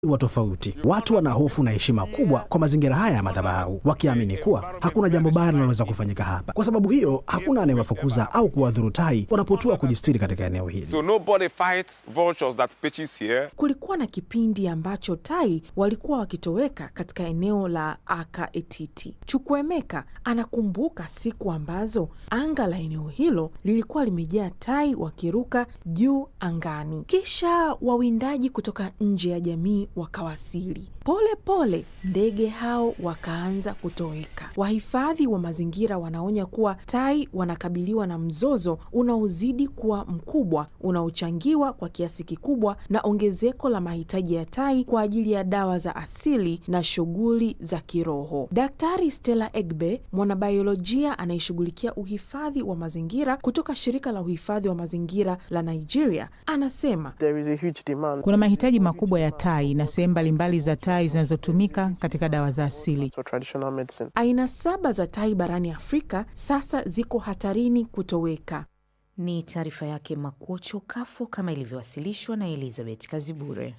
wa tofauti. Watu wana hofu na heshima kubwa kwa mazingira haya ya madhabahu, wakiamini kuwa hakuna jambo baya linaloweza kufanyika hapa. Kwa sababu hiyo, hakuna anayewafukuza au kuwadhuru tai wanapotua kujistiri katika eneo hili. So nobody fights vultures that pitches here. Kulikuwa na kipindi ambacho tai walikuwa wakitoweka katika eneo la Aka Etiti. Chukwuemeka anakumbuka siku ambazo anga la eneo hilo lilikuwa limejaa tai wakiruka juu angani, kisha wawindaji kutoka nje ya jamii wakawasili. Pole pole ndege hao wakaanza kutoweka. Wahifadhi wa mazingira wanaonya kuwa tai wanakabiliwa na mzozo unaozidi kuwa mkubwa, unaochangiwa kwa kiasi kikubwa na ongezeko la mahitaji ya tai kwa ajili ya dawa za asili na shughuli za kiroho. Daktari Stella Egbe, mwanabiolojia anayeshughulikia uhifadhi wa mazingira kutoka shirika la uhifadhi wa mazingira la Nigeria, anasema There is a huge demand Kuna mahitaji makubwa ya tai na sehemu mbalimbali za tai zinazotumika katika dawa za asili. for traditional medicine. aina saba za tai barani Afrika sasa ziko hatarini kutoweka. Ni taarifa yake Makuocho Kafo kama ilivyowasilishwa na Elizabeth Kazibure.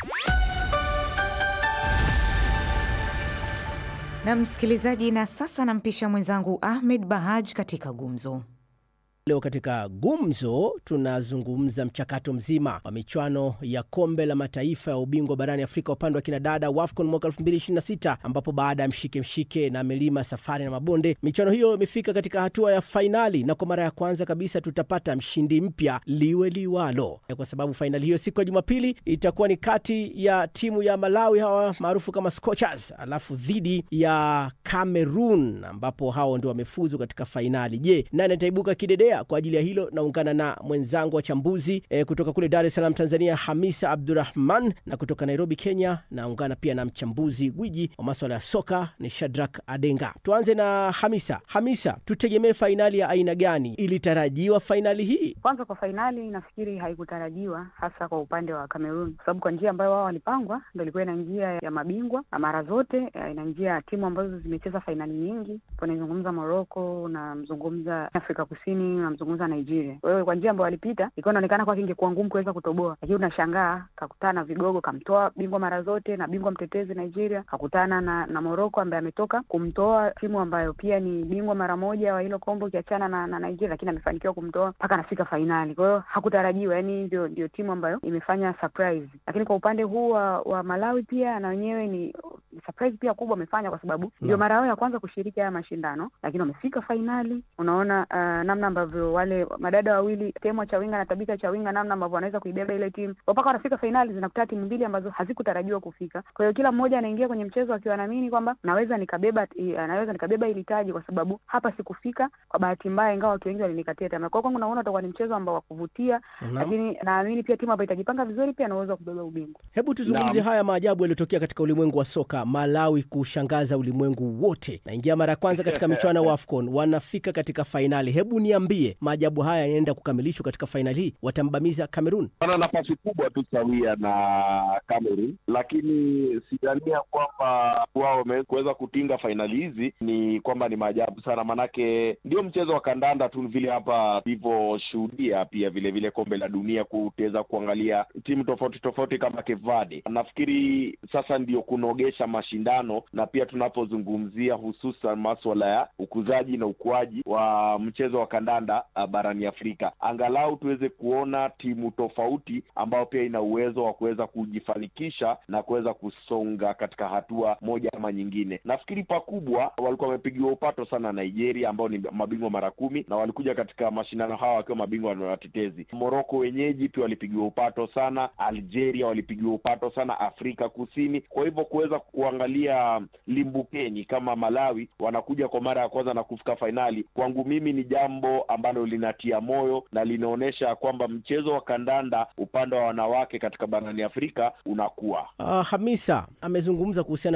Na msikilizaji, na sasa nampisha mwenzangu Ahmed Bahaj katika gumzo. Leo katika gumzo tunazungumza mchakato mzima wa michuano ya kombe la mataifa ya ubingwa barani Afrika upande wa kinadada WAFCON mwaka 2026 ambapo baada ya mshike mshike na milima safari na mabonde, michuano hiyo imefika katika hatua ya fainali, na kwa mara ya kwanza kabisa tutapata mshindi mpya liwe liwalo, kwa sababu fainali hiyo siku ya Jumapili itakuwa ni kati ya timu ya Malawi hawa maarufu kama Scorchers, alafu dhidi ya Cameroon ambapo hao ndio wamefuzu katika fainali. Je, nani ataibuka kidedea? Kwa ajili ya hilo naungana na mwenzangu wachambuzi e, kutoka kule Dar es Salaam Tanzania, Hamisa Abdurahman, na kutoka Nairobi Kenya naungana pia na mchambuzi gwiji wa maswala ya soka ni Shadrak Adenga. Tuanze na Hamisa. Hamisa, tutegemee fainali ya aina gani? Ilitarajiwa fainali hii? Kwanza kwa fainali nafikiri haikutarajiwa hasa kwa upande wa Cameroon, kwa sababu kwa njia ambayo wao walipangwa ndo ilikuwa ina njia ya mabingwa na mara zote eh, ina njia ya timu ambazo zimecheza fainali nyingi. Unaizungumza Morocco, unamzungumza Afrika Kusini, unamzungumza Nigeria. Kwa hiyo kwa njia ambayo walipita ilikuwa inaonekana kwake ingekuwa ngumu kuweza kutoboa, lakini unashangaa kakutana na vigogo, kamtoa bingwa mara zote na bingwa mtetezi Nigeria, kakutana na, na Morocco ambaye ametoka kumtoa timu ambayo pia ni bingwa mara moja wa hilo kombo ukiachana na, na Nigeria, lakini amefanikiwa kumtoa mpaka anafika fainali. Kwa hiyo hakutarajiwa, yani ndio ndio timu ambayo imefanya surprise. Lakini kwa upande huu wa, wa Malawi pia na wenyewe ni surprise pia kubwa wamefanya, kwa sababu ndio mara yao ya kwanza kushiriki haya mashindano, lakini wamefika fainali. Unaona uh, namna ambavyo wale madada wawili Temwa Chawinga na Tabitha Chawinga, namna ambavyo wanaweza kuibeba ile timu mpaka wanafika fainali, zinakutana timu mbili ambazo hazikutarajiwa kufika. Kwa hiyo kila mmoja anaingia kwenye mchezo akiwa anaamini kwamba naweza nikabeba, naweza nikabeba ili taji, kwa sababu hapa sikufika kwa bahati mbaya, ingawa watu wengi walinikatia tamaa. Kwa hiyo kwangu naona utakuwa ni mchezo ambao wa kuvutia, lakini naamini pia timu ambayo itajipanga vizuri pia na uwezo wa kubeba ubingwa. Hebu tuzungumzie haya maajabu yaliyotokea katika ulimwengu wa soka. Malawi kushangaza ulimwengu wote, naingia mara ya kwanza katika michuano ya AFCON, wanafika katika fainali. Hebu niambie, maajabu haya yanaenda kukamilishwa katika fainali hii, watambamiza Cameroon? Wana nafasi kubwa tu sawia na Cameroon, lakini sidhania kwamba wao wameweza kutinga fainali hizi. Ni kwamba ni maajabu sana, manake ndio mchezo wa kandanda tu vile hapa tulivyoshuhudia, pia vile vile kombe la dunia, kutaweza kuangalia timu tofauti tofauti kama Cape Verde. Nafikiri sasa ndio kunogesha mashindano, na pia tunapozungumzia hususan maswala ya ukuzaji na ukuaji wa mchezo wa kandanda uh, barani Afrika, angalau tuweze kuona timu tofauti ambayo pia ina uwezo wa kuweza kujifanikisha na kuweza kusonga katika hatua moja ama nyingine. Nafikiri pakubwa walikuwa wamepigiwa upato sana Nigeria ambao ni mabingwa mara kumi na walikuja katika mashindano hawa wakiwa mabingwa na watetezi. Moroko wenyeji pia walipigiwa upato sana, Algeria walipigiwa upato sana, Afrika Kusini. Kwa hivyo kuweza kuangalia limbukeni kama Malawi wanakuja kwa mara ya kwanza na kufika fainali, kwangu mimi ni jambo ambalo linatia moyo na linaonyesha kwamba mchezo wa kandanda upande wa wanawake katika barani Afrika unakuwa. Uh, Hamisa amezungumza kuhusiana na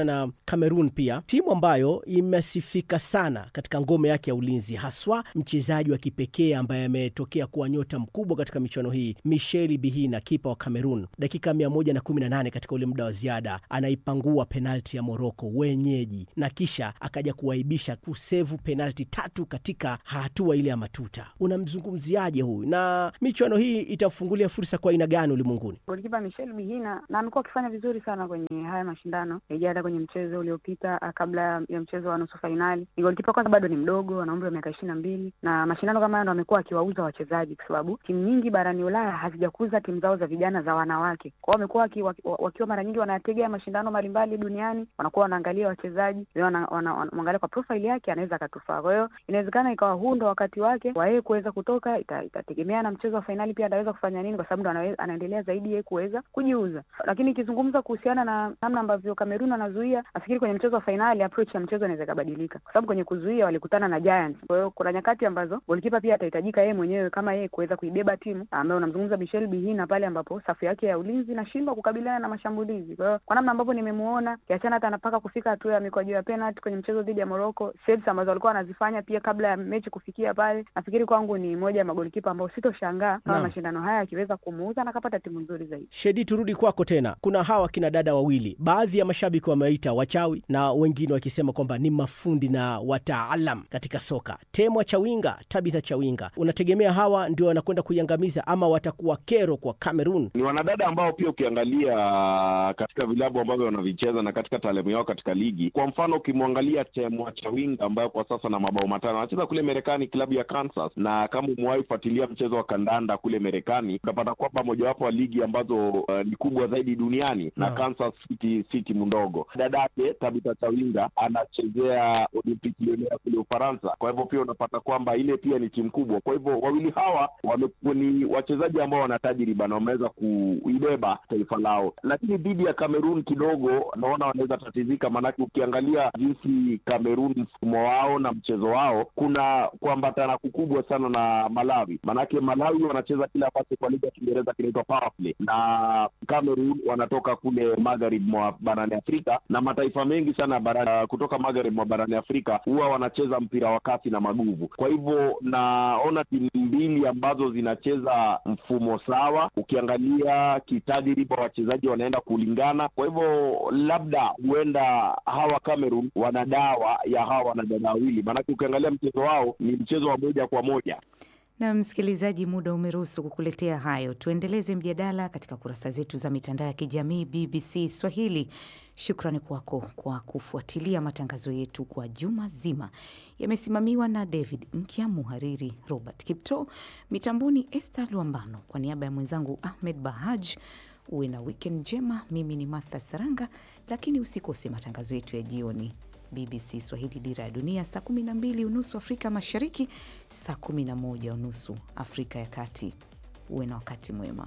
Cameroon pia timu ambayo imesifika sana katika ngome yake ya ulinzi, haswa mchezaji wa kipekee ambaye ametokea kuwa nyota mkubwa katika michuano hii, Michel Bihina, kipa wa Cameroon. Dakika 118 katika ule muda wa ziada anaipangua penalti ya Moroko wenyeji, na kisha akaja kuwaibisha kusevu penalti tatu katika hatua ile ya matuta. Unamzungumziaje huyu, na michuano hii itafungulia fursa kwa aina gani ulimwenguni? Golikipa Michel Bihina na amekuwa akifanya vizuri sana kwenye haya mashindano ija hata kwenye mchezo uliopita ah, kabla ya mchezo wa nusu fainali. Ni golikipa kwanza, bado ni mdogo, ana umri wa miaka ishirini na mbili na mashindano kama haya ndo amekuwa akiwauza wachezaji, kwa sababu timu nyingi barani Ulaya hazijakuza timu zao za vijana za wanawake. Kwao wamekuwa waki, waki, wakiwa mara nyingi wanategea mashindano mbalimbali duniani, wanakuwa wanaangalia wachezaji wana, wana, wana, wana, kwa profile yake anaweza akatufaa. Kwa hiyo inawezekana ikawa huu ndo wakati wake wa yeye kuweza kutoka, ita, itategemea na mchezo wa fainali pia ataweza kufanya nini, kwa sababu ndo anawe- anaendelea zaidi yeye kuweza kujiuza. Lakini ikizungumza kuhusiana na namna ambavyo Kamerun anazuia, nafikiri kwenye mchezo wa fainali approach ya mchezo inaweza ikabadilika, kwa sababu kwenye kuzuia walikutana na Giants. Kwa hiyo kuna nyakati ambazo golikipa pia atahitajika yeye mwenyewe kama yeye kuweza kuibeba timu, ambayo unamzungumza Michel Bihina pale ambapo safu yake ya ulinzi inashindwa kukabiliana na mashambulizi. Kwa hiyo kwa namna ambavyo nimemuona, kiachana hata anapaka kufika hatua ya mikwaju ya penalty kwenye mchezo dhidi ya Morocco, saves ambazo walikuwa wanazifanya pia kabla ya mechi kufikia pale, nafikiri kwangu ni moja ya magolikipa ambao sitoshangaa kama Naam. mashindano haya akiweza kumuuza na akapata timu nzuri zaidi. Shedi, turudi kwako tena. Kuna hawa kina dada wawili, baadhi ya mashabiki wamewaita wachawi na wengine wakisema kwamba ni mafundi na wataalam katika soka. Temwa Chawinga, Tabitha Chawinga, unategemea hawa ndio wanakwenda kuiangamiza ama watakuwa kero kwa Cameroon? ni wanadada ambao pia ukiangalia katika vilabu ambavyo wanavicheza na katika taalamu yao katika ligi. Kwa mfano ukimwangalia Temwa Chawinga ambayo kwa sasa na mabao matano anacheza kule Marekani, klabu ya Kansas, na kama umewahi fuatilia mchezo wa kandanda kule Marekani utapata kwamba mojawapo wa ligi ambazo uh, ni kubwa zaidi duniani na Naam. Kansas City si timu ndogo. Dadake Tabitha Chawinga anachezea Olympique Lyonnais kule Ufaransa, kwa hivyo pia unapata kwamba ile pia ni timu kubwa. Kwa hivyo wawili hawa wamekuwa ni wachezaji ambao wana tajriba na wameweza kuibeba taifa lao, lakini dhidi ya Cameroon kidogo naona wanaweza tatizika, maanake ukiangalia jinsi Cameroon mfumo wao na mchezo wao kuna kuambatana kukubwa sana na Malawi, maanake Malawi wanacheza kile ambacho kwa lugha ya Kiingereza kinaitwa power play na Cameroon wanatoka kule magharibi mwa barani Afrika na mataifa mengi sana barani, kutoka magharibi mwa barani Afrika huwa wanacheza mpira wa kasi na maguvu. Kwa hivyo naona timu mbili ambazo zinacheza mfumo sawa, ukiangalia kitadiriba wachezaji wanaenda kulingana. Kwa hivyo labda huenda hawa Cameroon wana dawa ya hawa wanadada wawili, maanake ukiangalia mchezo wao ni mchezo wa moja kwa moja. Na msikilizaji, muda umeruhusu kukuletea hayo. Tuendeleze mjadala katika kurasa zetu za mitandao ya kijamii BBC Swahili. Shukrani kwako kwa kufuatilia matangazo yetu kwa juma zima. Yamesimamiwa na David Nkya, muhariri Robert Kipto, mitamboni Esther Luambano. Kwa niaba ya mwenzangu Ahmed Bahaj, uwe na wikend njema. Mimi ni Martha Saranga, lakini usikose matangazo yetu ya jioni. BBC Swahili, Dira ya Dunia, saa 12 unusu Afrika Mashariki, saa 11 unusu Afrika ya Kati. Uwe na wakati mwema.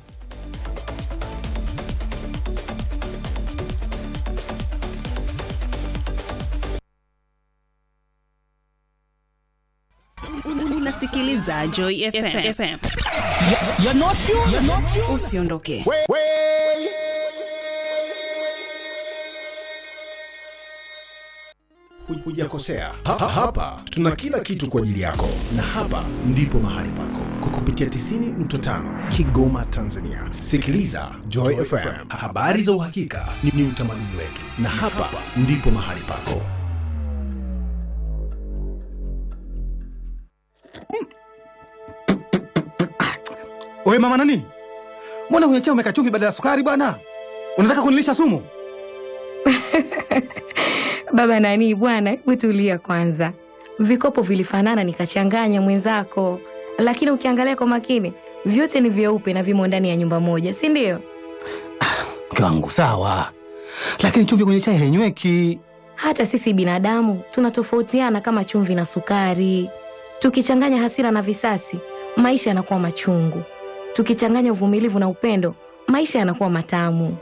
Unasikiliza Joy FM. FM. Usiondoke. Hujakosea. Ha, ha, hapa tuna kila kitu kwa ajili yako, na hapa ndipo mahali pako kwa kupitia 90.5 Kigoma, Tanzania. Sikiliza Joy FM, habari za uhakika ni, ni utamaduni wetu, na hapa ndipo mahali pako. Oye mama nani, mbona kwenye chai umeweka chumvi badala ya sukari bwana? Unataka kunilisha sumu? Baba nani bwana, hebu tulia kwanza. Vikopo vilifanana nikachanganya mwenzako, lakini ukiangalia kwa makini vyote ni vyeupe na vimo ndani ya nyumba moja, si ndio? Mke wangu sawa, lakini chumvi kwenye chai hainyweki. Hata sisi binadamu tunatofautiana kama chumvi na sukari. Tukichanganya hasira na visasi, maisha yanakuwa machungu. Tukichanganya uvumilivu na upendo, maisha yanakuwa matamu.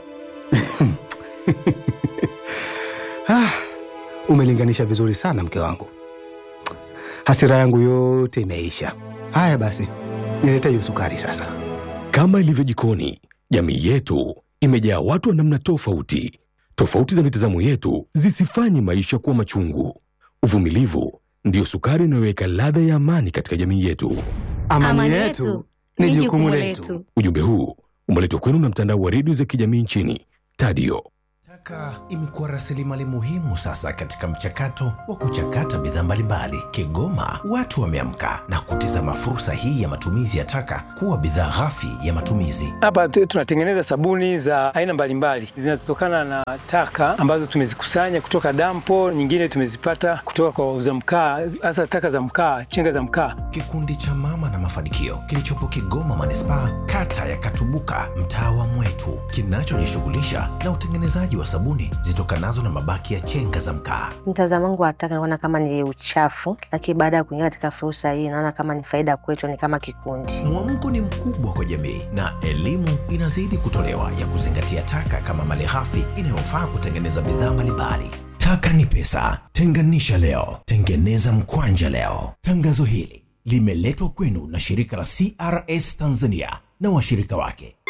Ah, umelinganisha vizuri sana mke wangu, hasira yangu yote imeisha. Haya basi, nilete hiyo sukari sasa. Kama ilivyo jikoni, jamii yetu imejaa watu wa namna tofauti. Tofauti za mitazamo yetu zisifanye maisha kuwa machungu. Uvumilivu ndiyo sukari inayoweka ladha ya amani katika jamii yetu. Amani, yetu ni jukumu letu. Ujumbe huu umeletwa kwenu na mtandao wa redio za kijamii nchini Tadio. Taka imekuwa rasilimali muhimu sasa katika mchakato wa kuchakata bidhaa mbalimbali. Kigoma watu wameamka na kutizama fursa hii ya matumizi ya taka kuwa bidhaa ghafi ya matumizi. Hapa tu- tunatengeneza sabuni za aina mbalimbali zinazotokana na taka ambazo tumezikusanya kutoka dampo, nyingine tumezipata kutoka kwa wauza mkaa, hasa taka za mkaa, chenga za mkaa. Kikundi cha Mama na Mafanikio kilichopo Kigoma manispaa, kata ya Katubuka, mtaa wa Mwetu, kinachojishughulisha na utengenezaji wa sabuni zitokanazo na mabaki ya chenga za mkaa. Mtazamo wangu wa taka naona kama ni uchafu, lakini baada ya kuingia katika fursa hii naona kama ni faida kwetu, ni kama kikundi. Mwamko ni mkubwa kwa jamii na elimu inazidi kutolewa ya kuzingatia taka kama malighafi inayofaa kutengeneza bidhaa mbalimbali. Taka ni pesa, tenganisha leo, tengeneza mkwanja leo. Tangazo hili limeletwa kwenu na shirika la CRS Tanzania na washirika wake.